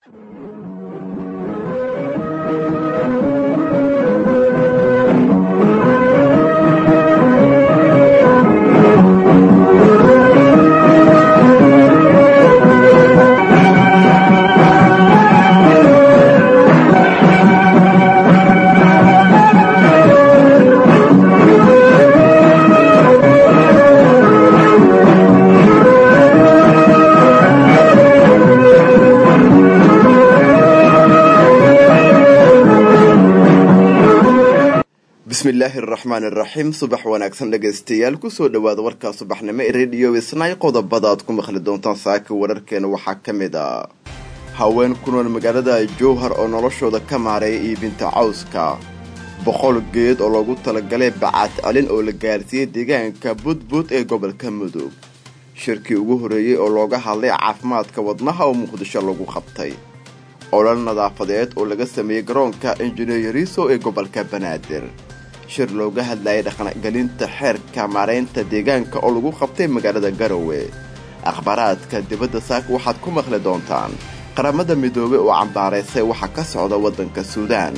bismillaahi araxmaani araxiim subax wanaagsan dhegaystayaal kusoo dhawaada warkaa subaxnimo ee rediyo isnay qodobada aad ku maqli doontaan saaka wararkeena waxaa ka mid a haween ku nool magaalada jowhar oo noloshooda ka maareeya iibinta cawska boqol geed oo loogu talagalay bacaad celin oo la gaarsiiyey deegaanka budbud ee gobolka mudug shirkii ugu horreeyey oo looga hadlay caafimaadka wadnaha oo muqdisho lagu qabtay olol nadaafadeed oo laga sameeyey garoonka injineeriso ee gobolka banaadir shir looga hadlayay dhaqangelinta xeerka maaraynta deegaanka oo lagu qabtay magaalada garowe akhbaaraadka dibadda saaka waxaad ku maqli doontaan qaramada midoobey oo cambaaraysay waxa ka socda waddanka suudaan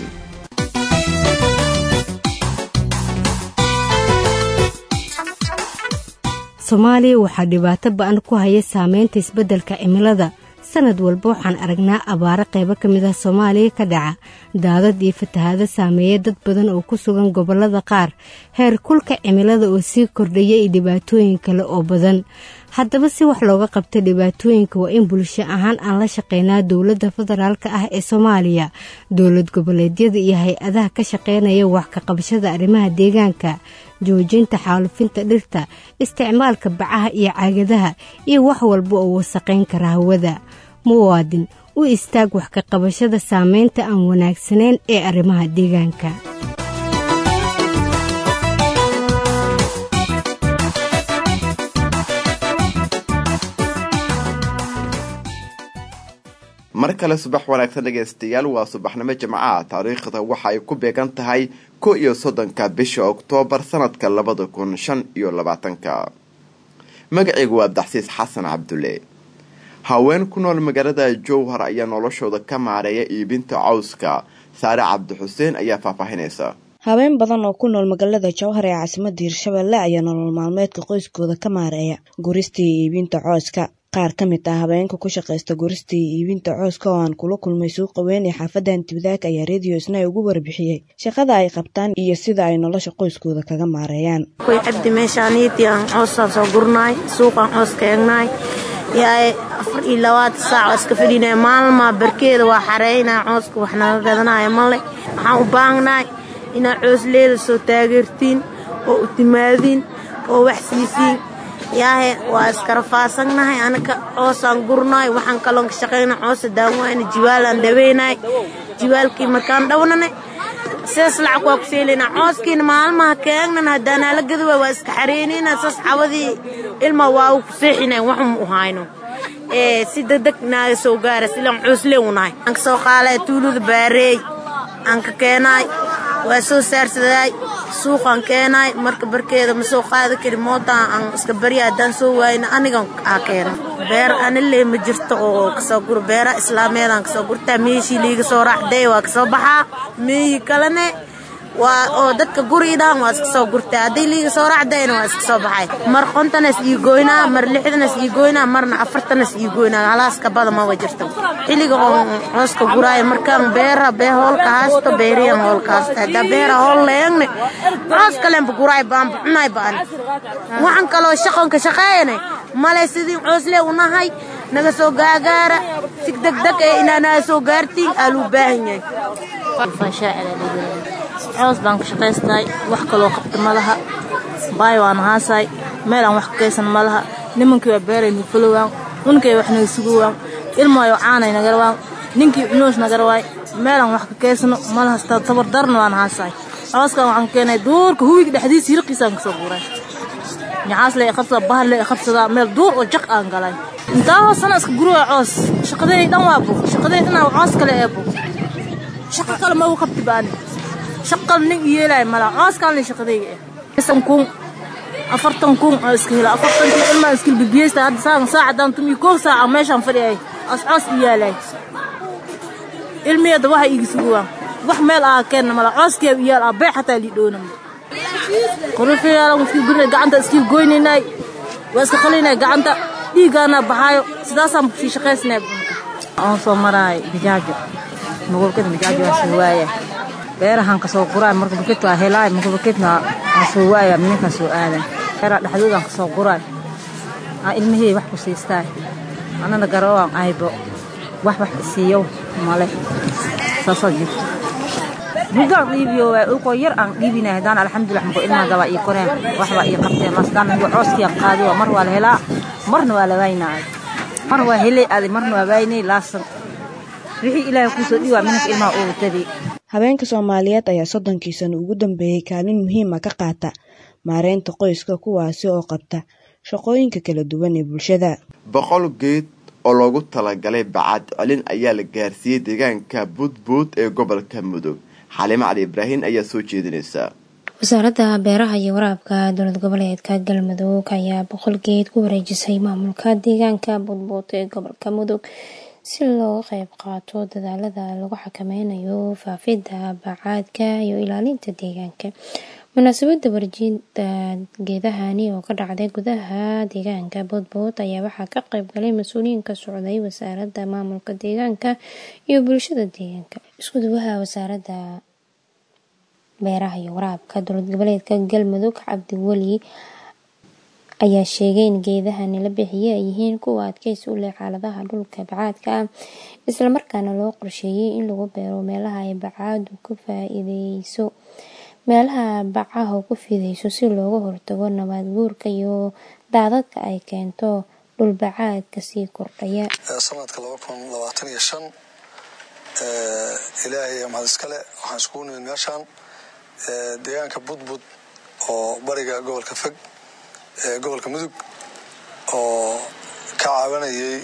soomaaliya waxaa dhibaato ba-an ku haya saameynta isbeddelka cimilada sanad walba waxaan aragnaa abaaro qaybo ka mid ah soomaaliya ka dhaca daadad iyo fatahaado saameeya dad badan oo ku sugan gobollada qaar heer kulka cimilada oo sii kordhaya iyo dhibaatooyin kale oo badan haddaba si wax looga qabta dhibaatooyinka waa in bulsho ahaan aan la shaqeynaa dowladda federaalka ah ee soomaaliya dowlad goboleedyada iyo hay-adaha ka shaqeynaya wax ka qabashada arrimaha deegaanka joojinta xaalufinta dhirta isticmaalka bacaha iyo caagadaha iyo wax walba oo wasaqayn kara hawada muwaadin u istaag wax ka qabashada saameynta aan wanaagsanayn ee arrimaha deegaanka mar kale subax wanaagsan dhegaystayaal waa subaxnimo jimcaha taariikhda waxa ay ku beegan tahay ko iyo soddonka bisha oktoobar sanadka labada kun shan iyo labaatanka magacaygu waa abdaxsiis xasan cabdulle haween ku nool magaalada jowhar ayaa noloshooda ka maareeya iibinta cawska saare cabdixuseen ayaa faahfaahinaysa haween badan oo ku nool magaalada jowhar ee caasimadda hirshabelle ayaa nolol maalmeedka qoyskooda ka maareeya guristii iibinta cooska qaar ka mid ah habeenka ku shaqaysta gurista iyo iibinta cooska oo aan kula kulmay suuqa weyn ee xaafadan tibdaag ayaa rediyo isna ugu warbixiyey shaqada ay qabtaan iyo sida ay nolosha qoyskooda kaga maareeyaan way cabdi meeshaaniitii aan coosaan soo gurnaay suuqaan coos ka egnaay yaay afar iyo labaatan saac oo iska fadhinaya maalmaa barkeeda waa xareynaa cooska wax naga gadanaya male waxaan u baahnaay inaad coosleeda soo taageertiin oo u timaadiin oo wax siisiin yaahe waa iskarafaasannahay anaka coosaan gurnaay waxaan kaloon ka shaqayna coosa daawayna jiwaalaan dhaweynay jiwaalkii markaan dhawnanay sidaas lacag waa ku seelaynaa cooskiina maalmaha keegnan haddaanaa la gadawa waa iska xareynayna saas cawadii ilma waa u ku seexinay waxum u hayno si degdeg naaga soo gaara silaan coosle unahay aan ka soo qaalay tuuluda baareey aan ka keenaay waa soo saarsaday suuqaan keenaay marka barkeeda ma soo qaadi kari mootaan aan iska barya haddaan soo waayna anigan aa keena beer anile ma jirto oo kasoo guro beera islaameedaan kasoo gurtaa meeshii liiga soo raacday waa kasoo baxaa meeyi kalene waa oo dadka guriidaan waa iska soo gurtaa haddii liiga soo raacdayna waa iska soo baxay mar qontanas ii goynaa mar lixdanas ii goynaa marna afartanas ii goynaa halaaska bada maba jirto xilliga oo cooska guraaya markaan beera bee hoolka haasto beeriyan hoolka haasto haddaa beera hool leegne coos kalenba guraay baanba cunaay baan waxaan kaloo shaqonka shaqeeyane male sidii coosle unahay naga soo gaagaara si degdeg ee inaanaa soo gaartiin aa luu baahan yahay coos baan ka shaqaystahay wax kaloo qabta ma laha baay waan haasaay meel aan wax ka kaysan ma laha nimankii waa beeray nufalowaan unkay wax naga sugowaan ilmaayo caanay nagarawaan ninkii cunoosh nagarawaay meelaan wax ka kaysano ma laha tabardarna waan haasaay cooskaan waxaan ka keenay duurka huwiga dhexdiisa hirqiisaan kasoo guuray nyacaas le qabsadaa bahar le qabsadaa meel duur oo jaq aan galay intaa hoosana iska guruwa coos shaqadeey dhan waa bug shaqadeey dhanaa coos kale ee bug shaqo kale ma u qabti baani shaqal nin yeelay mala cooskaan shaqadayga eh kun afartan kun oo iska hela afartankii ilmaa iskil bibiyeysta hadda saan saacadan tumi koob saaca meeshaan fadhiyay as coos u yaalay ilmiyada waxa iigi suguwaan wax meel aa keenna mala cooskeeb iyaal aa bee xataa lii dhoonama qorifiyaalan iskii gurina gacanta iskii goynaynay waa iska qalinay gacanta dhiiggaana baxaayo sidaasaan sii shaqaysnay aan soo maraay bijaajo magolkada bijaajo waa soo waaya beerahan kasoo quraay marka bukit waa helaay marka bukitna waa soo waaya minankan soo aadan beera dhexdoodaan kasoo quraay aa ilmihii wax ku siistaay anana garoowaan aybo wax wax isiiyow male saasoo jirto mudaan dhiibiyo waay ulkoo yar aan dhiibinay haddaan alxamdulilah markoo ilmaha gabaa ii koreen waxbaa ii qabteen masdaan mid cooskiian qaadiyo mar waa la helaa marna waa la waaynaay mar waa helay adi marna waa waaynay laasan wixii ilaahay kuusoo dhiwaa minanka ilmaha ugu tabi habeenka soomaaliyeed ayaa soddonkii sano ugu dambeeyey kaalin muhiima ka qaata maareynta qoyska kuwaasi oo qabta shaqooyinka kala duwan ee bulshada boqol geed oo loogu talagalay bacad celin ayaa la gaarsiiyey deegaanka buudbuud ee gobolka mudug xalimo cali ibraahin ayaa soo jeedinaysa wasaaradda beeraha iyo waraabka dowlad goboleedka galmudug ayaa boqol geed ku wareejisay maamulka deegaanka buudbuud ee gobolka mudug si looga qeyb qaato dadaalada lagu xakameynayo faafidda bacaadka iyo ilaalinta deegaanka munaasabada warjiinta geedahani oo ka dhacday gudaha deegaanka boodbood ayaa waxaa ka qeyb galay mas-uuliyiin ka socday wasaaradda maamulka deegaanka iyo bulshada deegaanka isku duwaha wasaaradda beeraha iyo waraabka dowlad goboleedka galmudug cabdiweli ayaa sheegay in geedahani la bixiyey ay yihiin kuwa adkeysi u leh xaaladaha dhulka bacaadka ah islamarkaana loo qorsheeyey in lagu beero meelaha ay bacaadu ka faa-iideyso meelaha bacaha ku fideyso si looga hortago nabaad guurka iyo daadadka ay keento dhulbacaadka sii kordhaya sanadka laba kun labaatan iyo shan ilaahay mahad iskale waxaan iskugu nimid meeshaan deegaanka budbud oo bariga gobolka fog gobolka mudug oo ka caawinayay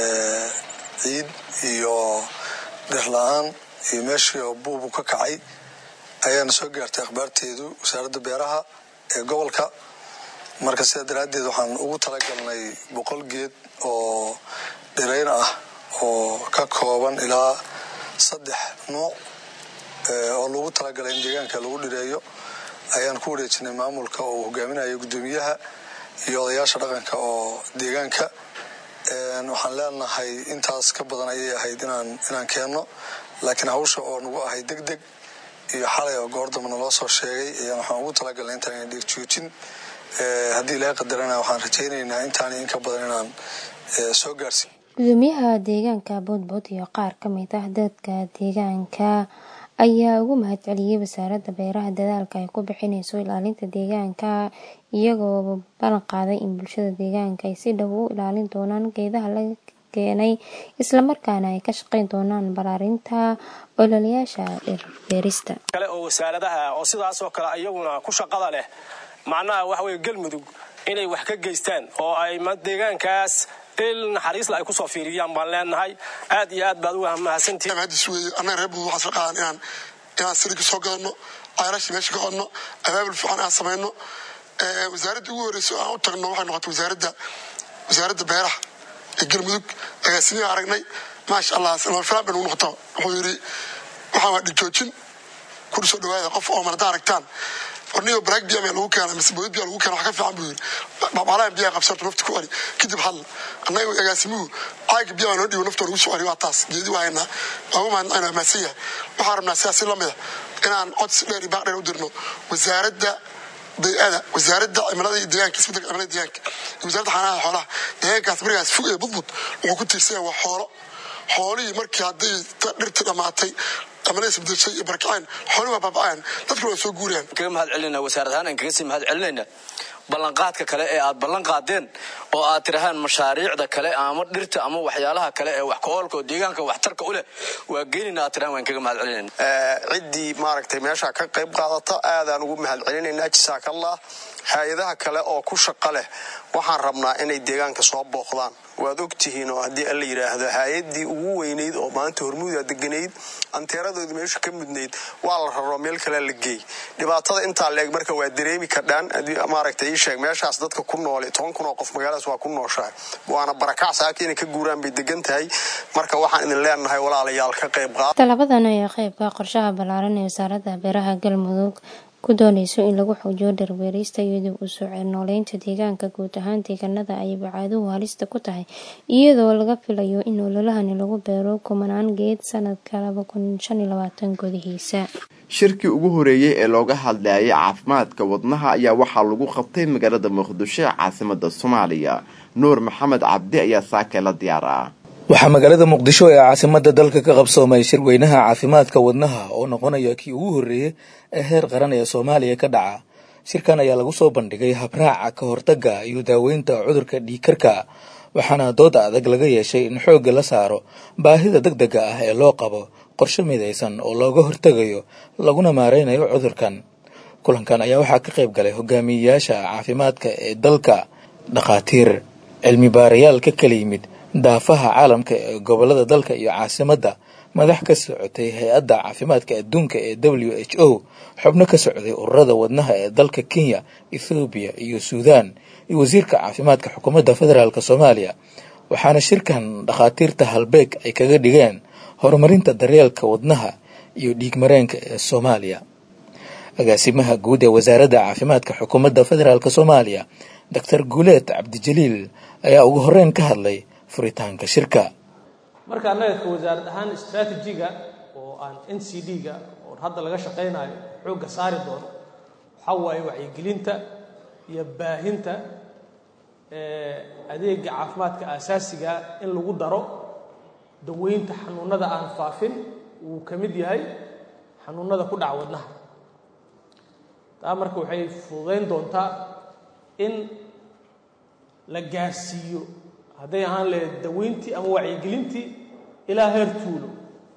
ciid iyo dhirla-aan iyo meeshii oo buubu ka kacay ayaana soo gaartay akhbaarteedu wasaaradda beeraha ee gobolka marka sidaa daraaddeed waxaan ugu talagalnay boqol geed oo dhirayn ah oo ka kooban ilaa saddex nuuc oo lagu talagalay in deegaanka lagu dhireeyo ayaan ku wareejinay maamulka oo hogaaminaya guddoomiyaha iyo odayaasha dhaqanka oo deegaanka waxaan leenahay intaas ka badan ayay ahayd inaan inaan keenno laakiin hawsha oo nagu ahayd deg deg iyo xalay oo goordamba naloo soo sheegay ayaan waxaan ugu talagalnay intaan ina dhiirjoojin haddii ilaahay qadarana waxaan rajaynaynaa intaani in ka badan inaan soo gaarsiin gudoomiyaha deegaanka boodbood iyo qaar ka mid ah dadka deegaanka ayaa ugu mahad celiyey wasaaradda beeraha dadaalka ay ku bixineyso ilaalinta deegaanka iyagoo ballan qaaday in bulshada deegaanka ay si dhow u ilaalin doonaan geedaha la keenay islamarkaana ay ka shaqeyn doonaan balaarinta ololayaasha dhirbeerista kale oo wasaaradaha oo sidaasoo kale iyaguna ku shaqada leh macnaha waxa weye galmudug inay wax ka geystaan oo ay deegaankaas il naxariisla ay kusoo fiiriyaan baan leenahay aad iyo aad baad uga mahadsantihiin hadis weeye annaga reer budud waxaan soo qaadan inaan inaan sirigi soo gadano cayrashi meesha ka qodno abaabul fiican aan samayno wasaaradda ugu horreysa oo aan u tagno waxay noqotay wasaaradda wasaaradda beeraha ee galmudug agaasimihi aragnay maasha allah filaan bay nagu noqota wuxuu yidhi waxaan waa dhijoojin kuri soo dhawaada qof oo marada aragtaan ornigo baraag biyaa meel lagu keena mise boodad biyaa lagu keena wax ka fiican buu yidhi babalahan biyaa qabsarto nafta ku celi kadib hadla annaga agaasimuhu caaga biyaa noo dhiibo nafta lagu soo celi waa taas geedi waa haynaa waagu mahadnaqaynaa mahadsan yahay waxaan rabnaa sidaas si lamid a inaan codsi dheer iyo baaq dheer u dirno wasaaradda bay-ada wasaaradda cimilada iyo deegaanka isbedelka cimilada deegaanka iyo wasaaradda xanaanaha xoolaha deegaankaas barigaas fog ee budbud wuxuu ku tiirsan waa xoolo xoolihii markii hadday dhirtii dhammaatay cimiladiis bedelshay iyo barakaceen xoolihi waa baaba'een dadkuna waa soo guurayaan kaga mahad celinayna wasaarad ahaan aan kaga sii mahad celinayna ballanqaadka kale ee aad ballan qaadeen oo aad tirahaan mashaariicda kale ama dhirta ama waxyaalaha kale ee wax ka-oolka oo deegaanka waxtarka u leh waa geynayna aad tirahaan waan kaga mahad celinayna ciddii maaragtay meesha ka qayb qaadata aadaan ugu mahad celinaynaa jasaakallah hay-adaha kale oo ku shaqo leh waxaan rabnaa inay deegaanka soo booqdaan waad ogtihiin oo haddii alla yidhaahdo hay-adii ugu weynayd oo maanta hormuuda deganayd anteeradoodii meesha ka mudnayd waa la raro meel kalea la geey dhibaatada intaa la eg marka waa dareemi kardhaan maaragta ii sheeg meeshaas dadka ku noole toban kun oo qof magaaladaas waa ku nooshahay waana barakac saaka inay ka guuraan bay degan tahay marka waxaan idin leenahay walaalayaal ka qayb qaad talabadan ayaa qeybka qorshaha ballaaran ee wasaaradda beeraha galmudug ku dooneyso in lagu xoojiyo dhirbeerista iyo dib u soo ceelnooleynta deegaanka guud ahaan deegaanada ay bacaaduhu halista ku tahay iyadoo laga filayo in ololahani lagu beero kumanaan geed sanadka laba kun shan iyo labaatan gudihiisa shirkii ugu horeeyey ee looga hadlayay caafimaadka wadnaha ayaa waxaa lagu qabtay magaalada muqdisho ee caasimada soomaaliya nuur maxamed cabdi ayaa saakee la diyaaraa waxaa magaalada muqdisho ee caasimada dalka ka qabsoomay shirweynaha caafimaadka wadnaha oo noqonaya kii ugu horreeyey ee heer qaran ee soomaaliya ka dhaca shirkan ayaa lagu soo bandhigay habraaca ka hortagga iyo daaweynta cudurka dhiigkarka waxaana dooda adag laga yeeshay in xoogga la saaro baahida deg dega ah ee loo qabo qorshe midaysan oo looga hortegayo laguna maareynayo cudurkan kulankan ayaa waxaa ka qayb galay hogaamiyeyaasha caafimaadka ee dalka dhakhaatiir cilmi baarayaal ka kala yimid daafaha caalamka ee gobolada dalka iyo caasimadda madax ka socotay hay-adda caafimaadka adduunka ee w h o xubno ka socday ururada wadnaha ee dalka kenya ethoobiya iyo suudaan iyo wasiirka caafimaadka xukuumadda federaalk soomaaliya waxaana shirkan dhakhaatiirta halbeeg ay kaga dhigeen horumarinta daryeelka wadnaha iyo dhiigmareenka ee soomaaliya agaasimaha guud ee wasaaradda caafimaadka xukuumadda federaalk soomaaliya doctor guuleed cabdijaliil ayaa ugu horeyn ka hadlay furitaanka shirka marka annaga ka wasaarad ahaan istraatijiga oo aan n c d-ga oo hadda laga shaqaynayo xoogga saari doono waxaa waaye wacyigelinta iyo baahinta adeega caafimaadka aasaasiga in lagu daro daweynta xanuunada aan faafin wuu ka mid yahay xanuunada ku dhaca wadnaha taa marka waxay fududayn doontaa in la gaarsiiyo hadday ahaan lahayd daweyntii ama wacyigelintii ilaa heer tuulo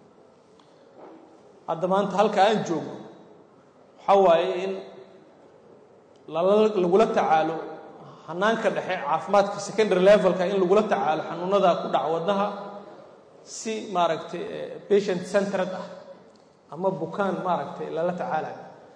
hadda maanta halka aan joogno waxaa waaye in lagula tacaalo hanaanka dhexe caafimaadka secondary levelka in lagula tacaalo xanuunada ku dhaca wadnaha si maaragtay patient centered ah ama bukaan maaragtay lala tacaalayo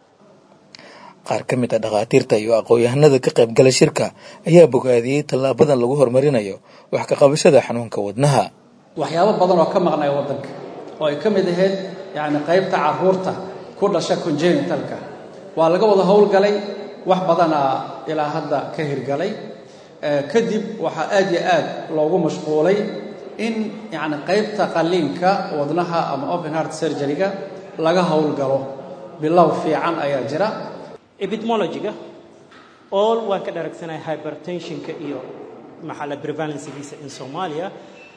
qaar ka mid a dhakhaatiirta iyo aqoon-yahanada ka qaybgala shirka ayaa bogaadiyey tallaabadan lagu horumarinayo wax ka qabashada xanuunka wadnaha waxyaabo badan oo ka maqnaya waddanka oo ay ka mid ahayd yacni qaybta carruurta ku dhasha congenitalka waa laga wada howlgalay wax badanaa ilaa hadda ka hirgalay kadib waxaa aad iyo aad loogu mashquulay in yacni qaybta qalliinka wadnaha ama open heart surgery-ga laga howlgalo bilow fiican ayaa jira epidmologiga all waan ka dharagsanahay hypertensionka iyo maxalla prevalencegiisa in soomaaliya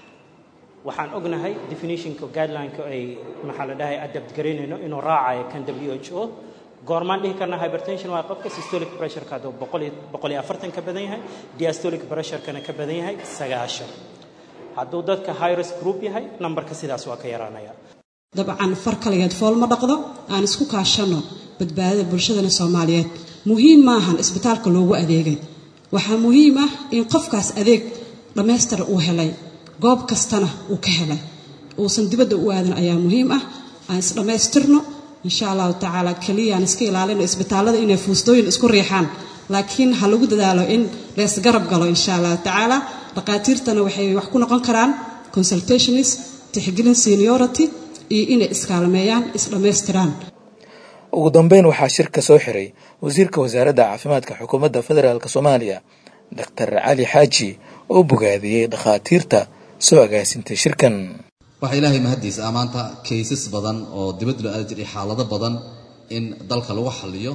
waxaan ognahay definitionka guidelineka ay maxaa la dhahay adapt garaynayno inuu raacayo kan w h o goormaan dhihi karna hypertension waa qofka systolic pressureka hadduu boqol iyo afartan ka badan yahay diastolic pressurekana ka badan yahay sagaashan hadduu dadka high risk group yahay nambarka sidaas waa ka yaraanaya dabcan far kaligeed fool ma dhaqdo aan isku kaashanno badbaadada bulshadana soomaaliyeed muhiim maahan isbitaalka loogu adeegay waxaa muhiim ah in qofkaas adeeg dhammaystir uu helay goob kastana uu ka helay uusan dibadda u aadan ayaa muhiim ah aan isdhammaystirno insha allahu tacaala keliya aan iska ilaalino isbitaallada inay fuustooyin isku riixaan laakiin ha lagu dadaalo in leesgarab galo insha allahu tacaala dhaqaatiirtana waxay wax ku noqon karaan consultationist tixgelin seniority iyo inay iskaalmeeyaan isdhammaystiraan ugu dambeyn waxaa shirka soo xiray wasiirka wasaaradda caafimaadka xukuumadda federaalk soomaaliya doctor cali xaaji oo bogaadiyey dhakhaatiirta soo agaasintay shirkan waxaa ilaahay mahaddiisa ah maanta kaysas badan oo dibadda loo aadi jiray xaalado badan in dalka lagu xaliyo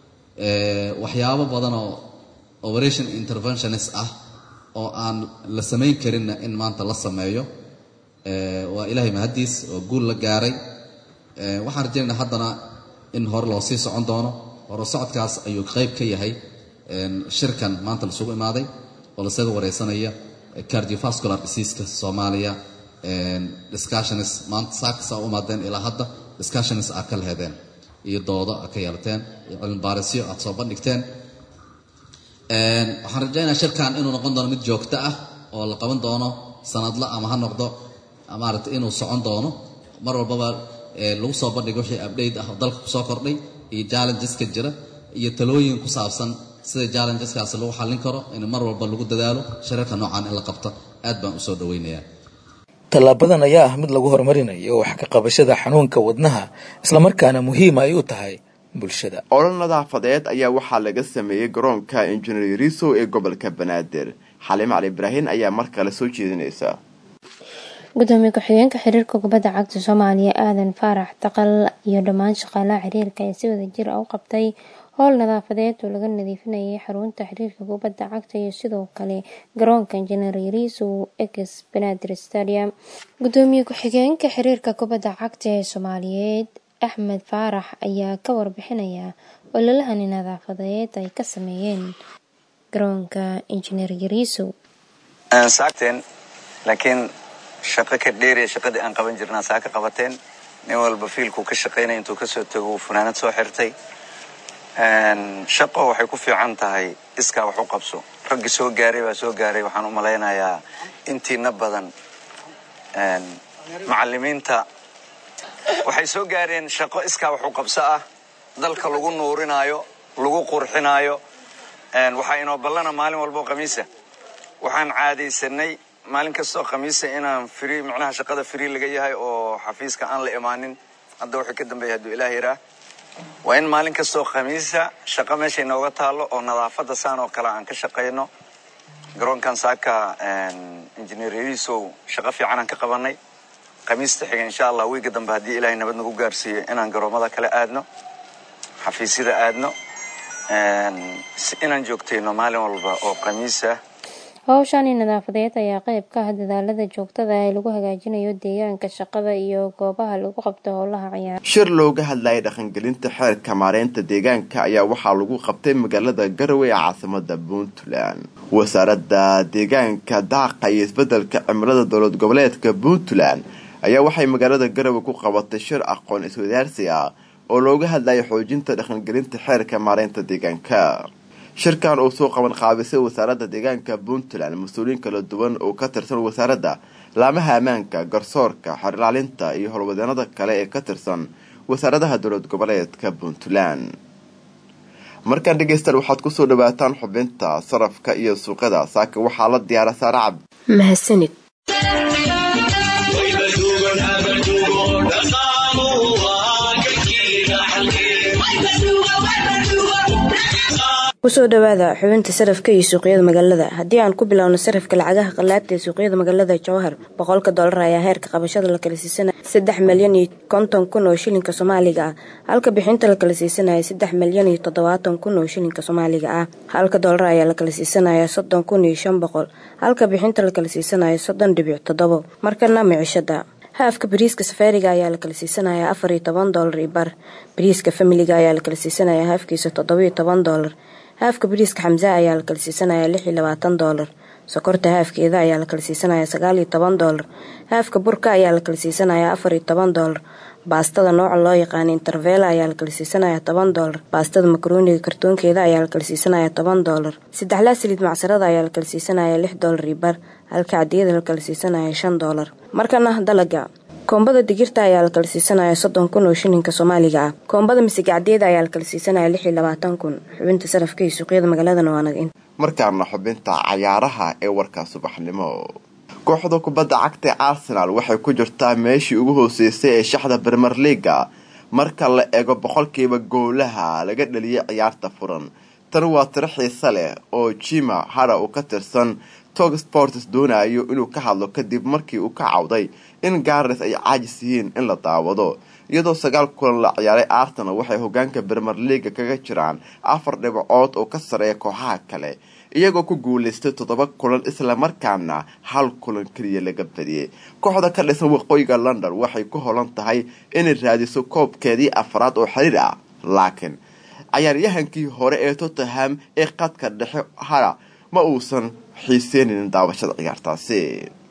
waxyaabo badan oo operation interventionist ah oo aan la samayn karinna in maanta la sameeyo waa ilaahay mahaddiis oo guul la gaaray waxaan rajaynaynaa haddana in hore loo sii socon doono hore socodkaas ayuu qayb ka yahay shirkan maanta lasugu imaaday oo lasaga wareysanaya cardiovascular diseaska soomaaliya discussionis maanta saakasa u imaadeen ilaa hadda discussionis aad ka lahedeen iyo doodo aad ka yeelateen iyo cilmibaarisyo aad soo bandhigteen waxaan rajaynaya shirkan inuu noqon doono mid joogto ah oo la qaban doono sanadla ama ha noqdo maaragtay inuu socon doono mar walbaba lagu soo bandhigo wixii update ah oo dalka kusoo kordhay iyo challengeska jira iyo talooyin ku saabsan sida challengeskaasi lagu xallin karo in mar walba lagu dadaalo shirarka noocan in la qabto aad baan usoo dhaweynayaa tallaabadan ayaa ah mid lagu horumarinayo wax ka qabashada xanuunka wadnaha islamarkaana muhiim ay u tahay bulshada olol nadaafadeed ayaa waxaa laga sameeyey garoonka injineer riso ee gobolka banaadir xaliim cali ibraahin ayaa mar kale soo jeedinaysa gudoomiye ku-xigeenka xiriirka kubadda cagta soomaaliya aadan faarax taqal iyo dhammaan shaqaalaha xiriirka ee si wada jir ah u qabtay howl nadaafadeed oo laga nadiifinayay xarunta xiriirka kubadda cagta iyo sidoo kale garoonka injineer yariso ex banaadir stadium gudoomiye ku-xigeenka xiriirka kubadda cagta ee soomaaliyeed axmed faarax ayaa ka warbixinaya ololahani nadaafadeed ay ka sameeyeen garoonka injineer yariso saagteen laakiin shaqo ka dheeriya shaqadii aan qaban jirnaa saa ka qabateen nin walba fiilkuu ka shaqaynaya intuu kasoo tago uu funaanad soo xirtay shaqo waxay ku fiican tahay iskaa wax u qabso raggii soo gaaray baa soo gaaray waxaan u malaynayaa intiina badan macalimiinta waxay soo gaareen shaqo iskaa wax u qabso ah dalka lagu nuurinaayo lagu qurxinaayo waxaa inoo ballana maalin walboo khamiisa waxaan caadaysanay maalin kastoo khamiisa inaan fri macnaha shaqada free laga yahay oo xafiiska aan la imaanin hadda wuxuu ka dambeeya hadduu ilaah yaraa waa in maalin kastoo khamiisa shaqo meesha inooga taalo oo nadaafadda saan oo kale aan ka shaqayno garoonkan saaka injineer yarisow shaqo fiicanaan ka qabanay khamiista xiga insha allah wiiga dambe haddii ilaahay nabad nagu gaarsiiyo inaan garoomada kale aadno xafiisyada aadno inaan joogtayno maalin walba oo khamiisa howshani nadaafadeed ayaa qayb ka ah dadaalada joogtada ee lagu hagaajinayo deegaanka shaqada iyo goobaha lagu qabto howlaha ciyaar shir looga hadlayay dhaqangelinta xeerka maareynta deegaanka ayaa waxaa lagu qabtay magaalada garowe ee caasimada puntland wasaaradda deegaanka daaqa iyo isbedelka cimilada dowlad goboleedka puntland ayaa waxay magaalada garowe ku qabatay shir aqoon iswadaarsi ah oo looga hadlayay xoojinta dhaqangelinta xeerka maareynta deegaanka shirkan uu soo qaban qaabisay wasaaradda deegaanka puntland mas-uuliyiin kala duwan oo ka tirsan wasaaradda laamaha ammaanka garsoorka xerilaalinta iyo howlwadeenada kale ee ka tirsan wasaaradaha dowlad goboleedka puntland markaan dhegeystaal waxaad kusoo dhawaataan xubinta sarafka iyo suuqyada saaka waxaa la diyaara saare cabdi mahadsanid kusoo dhawaada xubinta sarafka iyo suuqyada magaalada haddii aan ku bilowno sarafka lacagaha qalaabta ee suuqyada magaalada jowhar boqolka dollar ayaa heerka qabashada la kala siisanaya saddex milyan iyo konton kun oo shilinka soomaaliga ah halka bixinta la kala siisanaya saddex milyan iyo toddobaatan kun oo shilinka soomaaliga ah halka dollar ayaa la kala siisanaya soddon kun iyo shan boqol halka bixinta la kala siisanaya soddon dhibic toddobo markana micishada haafka bariiska safaariga ayaa la kala siisanaya afar iyo toban doolar iyo bar bariiska familiga ayaa la kala siisanaya haafkiisa toddoba iyo toban doolar haafka bariiska xamsa ayaa la kala siisanaya lix iyo labaatan doolar sokorta haafkeeda ayaa la kala siisanaya sagaal iyo toban doolar haafka burka ayaa la kala siisanaya afar iyo toban doolar baastada nooca loo yaqaana intervela ayaa la kala siisanaya toban doolar baastada makarooniga kartoonkeeda ayaa la kala siisanaya toban doolar saddexlaa saliid macsarada ayaa la kala siisanaya lix doolar iyo bar halka cadiyada la kala siisanaya shan doolar markana dalaga koombada digirta ayaa la kala siisanaya soddon kun oo shilinka soomaaliga ah koombada misigacdeeda ayaa la kala siisanaya lix iyo labaatan kun xubinta sarafka iyo suuqyada magaaladana waa naga markaana xubinta cayaaraha ee warka subaxnimo kooxda kubadda cagta ee arsenal waxay ku jirtaa meeshii ugu hooseysay ee shaxda bermer leaga marka la eego boqolkiiba goolaha laga dhaliyay ciyaarta furan tan waa tiro xiise leh oo jima hara uu ka tirsan tog sports doonayo inuu ka hadlo kadib markii uu ka cawday in gares ay caajis yihiin in la daawado iyadoo sagaal kulan la ciyaaray arsenal waxay hogaanka bermer leaga kaga jiraan afar dhibcood oo ka sareeya kooxaha kale iyagoo ku guulaystay toddoba kulan islamarkaana hal kulan keliya laga badiyey kooxda ka dhisan waqooyiga london waxay ku holan tahay inay raadiso koobkeedii afraad oo xiriir ah laakiin cayaaryahankii hore ee tottenham ee qadka dhexe hara ma uusan xiiseenaynin daawashada ciyaartaasi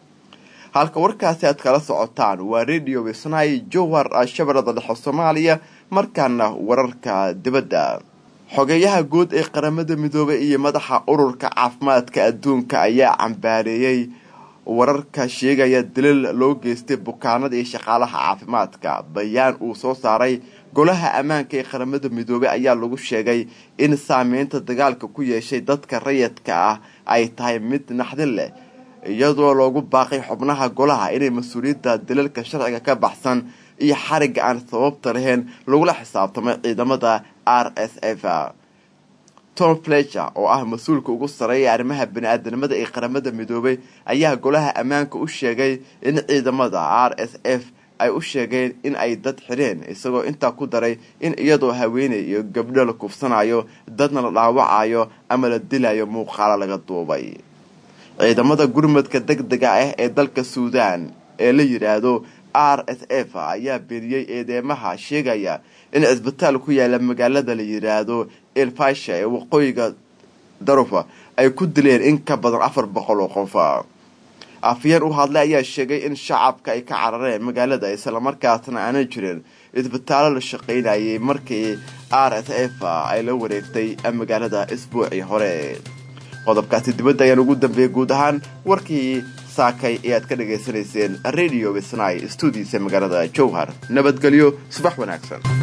halka warkaasi aad kala socotaan waa radio wisnay jowar shabeellada dhexe soomaaliya markaana wararka dibadda xogeyaha guud ee qaramada midoobay iyo madaxa ururka caafimaadka adduunka ayaa cambaareeyey wararka sheegaya daliil loo geystay bukaanada iyo shaqaalaha caafimaadka bayaan uu soo saaray golaha ammaanka ee qaramada midoobey ayaa lagu sheegay in saameynta dagaalka ku yeeshay dadka rayidka ah ay tahay mid naxdin leh iyadoo loogu baaqay xubnaha golaha inay mas-uuliyadda daliilka sharciga ka baxsan iyo xarigga aan sababta lahayn lagula xisaabtamay ciidamada r s f tom fletcher oo ah mas-uulka ugu sareeya arrimaha bani-aadanimada ee qaramada midoobay ayaa golaha ammaanka u sheegay in ciidamada r s f ay u sheegeen in ay dad xidheen isagoo intaa ku daray in iyadoo haweeney iyo gabdho la kufsanayo dadna la dhaawacayo ama la dilayo muuqaalo laga duubay ciidamada gurmadka deg dega ah ee dalka suudaan ee la yidhaahdo r s f ayaa beeniyey eedeemaha sheegaya in cisbitaal ku yaala magaalada la yidhaahdo elfasha ee waqooyiga darufa ay ku dileen in ka badan afar boqol oo qof afyeen u hadlay ayaa sheegay in shacabka ay ka carareen magaalada islamarkaasna aanan jirin isbitaallo la shaqaynayay markii r s f ay la wareegtay magaalada isbuucii hore qodobkaasi dibadda ayaan ugu dambeeyey guud ahaan warkii saakay ee aad ka dhagaysanayseen radio wisnay stuudiisa magaalada jowhar nabadgelyo subax wanaagsan